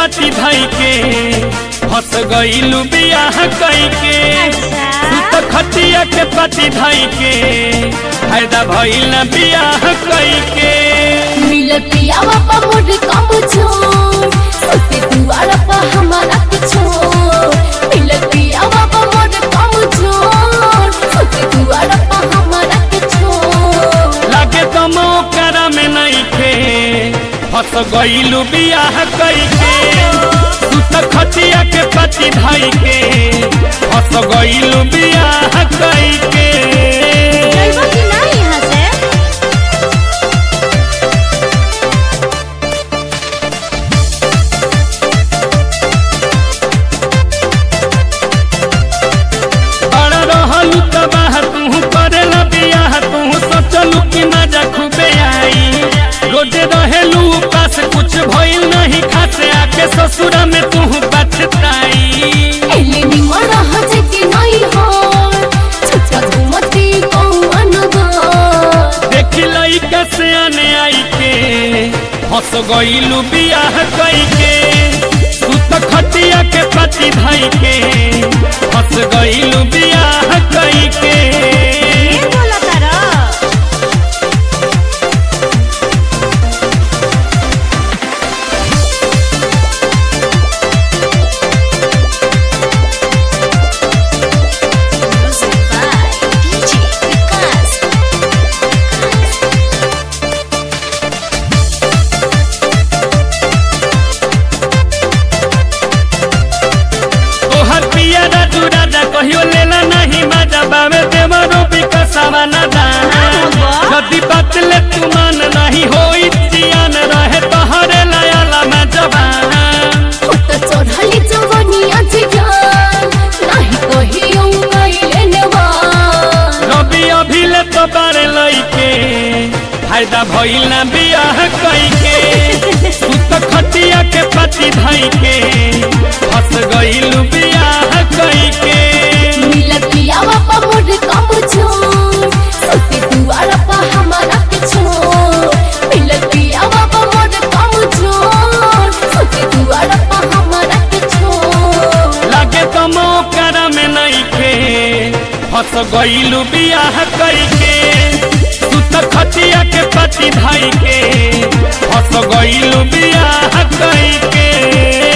पाती धई के फंस गईलू बियाह कई के तू तो खटिया के पाती धई के फायदा भइल ना बियाह कई के मिल पियावा पा मोर कम छोड़ सुते दुआरा पा हमारा के छोड़ मिल पियावा पा मोर कम छोड़ सुते दुआरा पा हमारा के छोड़ लागे तो मौकरा में नहीं थे फंस गईलू बियाह कई के तू तो खटिया के पाती धई के फंस गईलू बियाह कई के जइबा कि ना यहाँ से बड़ा रहलू तबाह तू करेला बियाह तू सोचलू कि मजा खूबे आई रोजे रहेलू पास कुछ भइल नहीं खासे आके ससुरा में तू बचताई एले निमन हजे कि नहीं हो छुटा घुमती कौन गो देखी लइका से आने आई के फंस गईलू बियाह कई के तू तो खटिया के पति धई के फंस गईलू बियाह कई के बोला तारा Music by DJ Vikas. तोहर पिया राजू राजा कहियो लेला नहीं मजा बावे देवरो विकसवा न यदि बात ले तू मान नहीं होई जियान रहे तोहरे लायाला में जवान उत चढ़ली जवनिया जियान नाही कहियो कइले नेवान रवि अभिले तो बारे लइके फायदा भइल ना बियाह कई के तू तो खटिया के पति धई के फंस गइलू बियाह कई के मिलत पियावा पा मोर कम छोड़ सुते दुआरा पा हमारा के छोड़ मिलत पियावा पा मोर कम छोड़ सुते दुआरा पा हमारा के छोड़ लागे तो मौकरा में नहीं खे फंस गईलू बियाह कई के तू तो खटिया के पति धई के फंस गईलू बियाह कई के